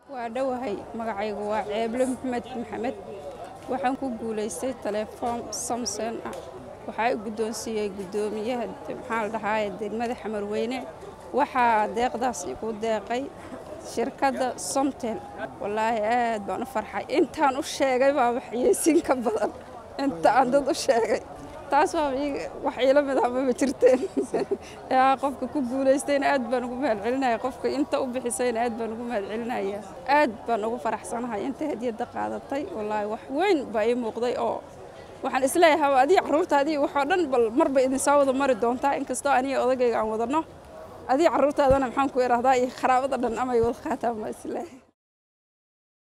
waa dhowahay magacaygu waa ceeble maxamed maxamed waxaan ku guulaystay telefoon samson ah waxaa i guddoonsiiyey guddoomiyaha maxaa la dhahaaye degmada xamarweyne waxaa deeqdaas igu deeqay shirkadda somtel wallaahi aad baan u farxay intaan u sheegay baa waxyeysin ka badan inta aan dad u sheegay taas waa wax iila mid ah maba jirteen yaa qofka ku guulaystayna aad baan ugu mahad celinaya qofka inta u bixisayna aad baan ugu mahad celinaya aad baan ugu faraxsanahay inta hadiyadda qaadatay wallaahi wax weyn baa ii muuqday oo waxaan isleeyahay adiga carruurtaadii waxoo dhan bal marba idinsoo wada mari doontaa inkastoo aniga odagayga aan wadanno adiga carruurtaadana maxaan ku idhahdaa iyo qaraabada dhan amay wada qaataan baa isleeyahay